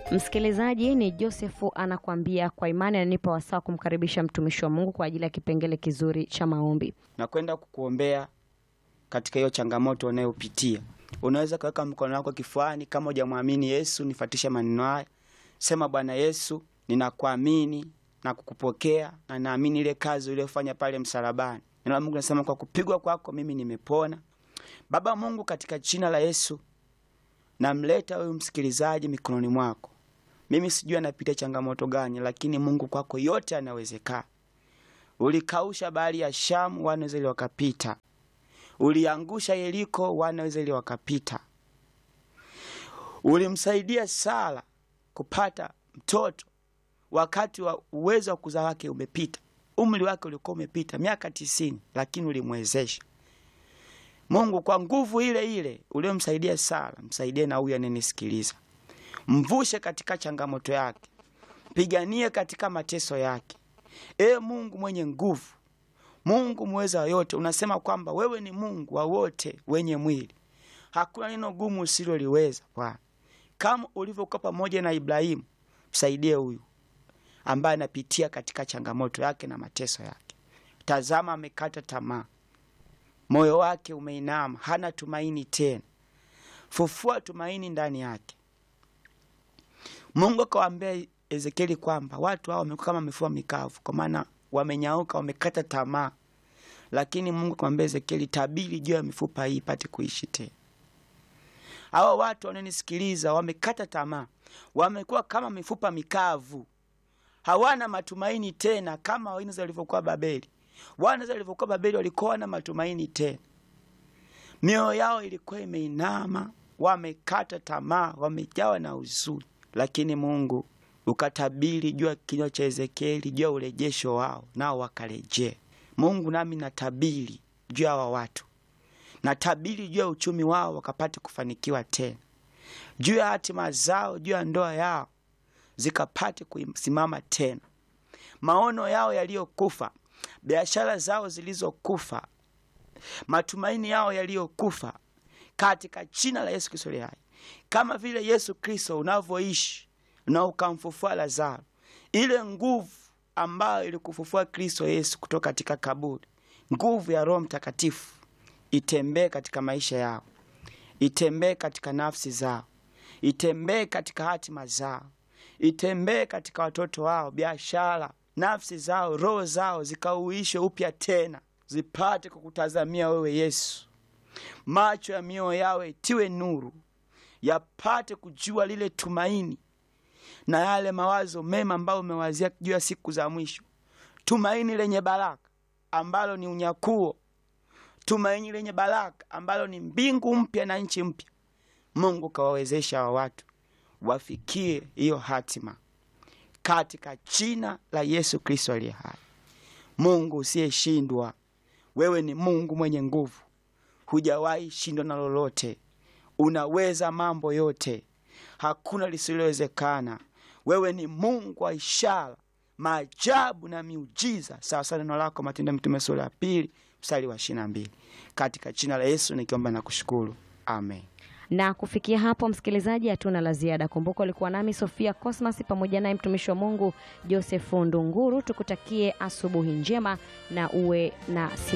Msikilizaji, ni Josefu anakuambia kwa imani ananipa wasaa kumkaribisha mtumishi wa Mungu kwa ajili ya kipengele kizuri cha maombi. nakwenda kukuombea katika hiyo changamoto unayopitia. Unaweza kuweka mkono wako kifuani kama hujamwamini Yesu. Nifuatishe maneno haya, sema: Bwana Yesu, ninakuamini na kukupokea na naamini ile kazi uliyofanya pale msalabani. Neno la Mungu nasema kwa kupigwa kwako mimi nimepona. Baba Mungu, katika jina la Yesu namleta huyu msikilizaji mikononi mwako. Mimi sijui anapitia changamoto gani, lakini Mungu kwako yote anawezekana. Ulikausha bahari ya Shamu, wana wa Israeli wakapita. Uliangusha Yeriko, wana wa Israeli wakapita. Ulimsaidia Sara kupata mtoto wakati wa uwezo wa kuzaa wake umepita, umri wake ulikuwa umepita miaka tisini, lakini ulimwezesha. Mungu, kwa nguvu ile ile uliyomsaidia Sara, msaidie na huyu ananisikiliza, mvushe katika changamoto yake, piganie katika mateso yake. Ee Mungu mwenye nguvu, Mungu mweza wa yote, unasema kwamba wewe ni Mungu wa wote wenye mwili, hakuna neno gumu usiloliweza. Bwana, kama ulivyokuwa pamoja na Ibrahimu, msaidie huyu ambaye anapitia katika changamoto yake na mateso yake. Tazama, amekata tamaa, moyo wake umeinama, hana tumaini tena. Fufua tumaini ndani yake. Mungu akawaambia Ezekieli kwamba watu hao wamekuwa kama mifupa mikavu, kwa maana wamenyauka, wamekata tamaa. Lakini Mungu akamwambia Ezekieli, tabiri juu ya mifupa hii ipate kuishi tena. Hawa watu wanaonisikiliza wamekata tamaa, wamekuwa kama mifupa mikavu, hawana matumaini tena, kama Waisraeli walivyokuwa Babeli. Wana walivyokuwa Babeli walikuwa wana matumaini tena, mioyo yao ilikuwa imeinama, wamekata tamaa, wamejawa na huzuni. Lakini Mungu ukatabiri juu ya kinywa cha Ezekieli juu ya urejesho wao, nao wakarejea. Mungu, nami natabiri juu ya hawa watu, natabiri juu ya uchumi wao, wakapate kufanikiwa tena, juu ya hatima zao, juu ya ndoa yao zikapate kusimama tena, maono yao yaliyokufa, biashara zao zilizokufa, matumaini yao yaliyokufa, katika jina la Yesu Kristo aliye hai. Kama vile Yesu Kristo unavyoishi na ukamfufua Lazaro, ile nguvu ambayo ilikufufua Kristo Yesu kutoka katika kaburi, nguvu ya Roho Mtakatifu itembee katika maisha yao, itembee katika nafsi zao, itembee katika hatima zao, itembee katika watoto wao, biashara, nafsi zao, roho zao zikauishwe upya tena, zipate kukutazamia wewe Yesu. Macho ya mioyo yao itiwe nuru, yapate kujua lile tumaini na yale mawazo mema ambayo umewazia juu ya siku za mwisho, tumaini lenye baraka ambalo ni unyakuo, tumaini lenye baraka ambalo ni mbingu mpya na nchi mpya. Mungu kawawezesha wa watu wafikie hiyo hatima katika jina la Yesu Kristo aliye hai. Mungu usiyeshindwa, wewe ni Mungu mwenye nguvu, hujawahi shindwa na lolote, unaweza mambo yote, hakuna lisilowezekana. Wewe ni Mungu wa ishara, maajabu na miujiza, sawasawa neno lako Matendo ya Mitume sura ya pili mstari wa ishirini na mbili. Katika jina la Yesu nikiomba na kushukuru, amen. Na kufikia hapo, msikilizaji, hatuna la ziada. Kumbuka ulikuwa nami Sofia Cosmas pamoja naye mtumishi wa Mungu Josefu Ndunguru. Tukutakie asubuhi njema na uwe na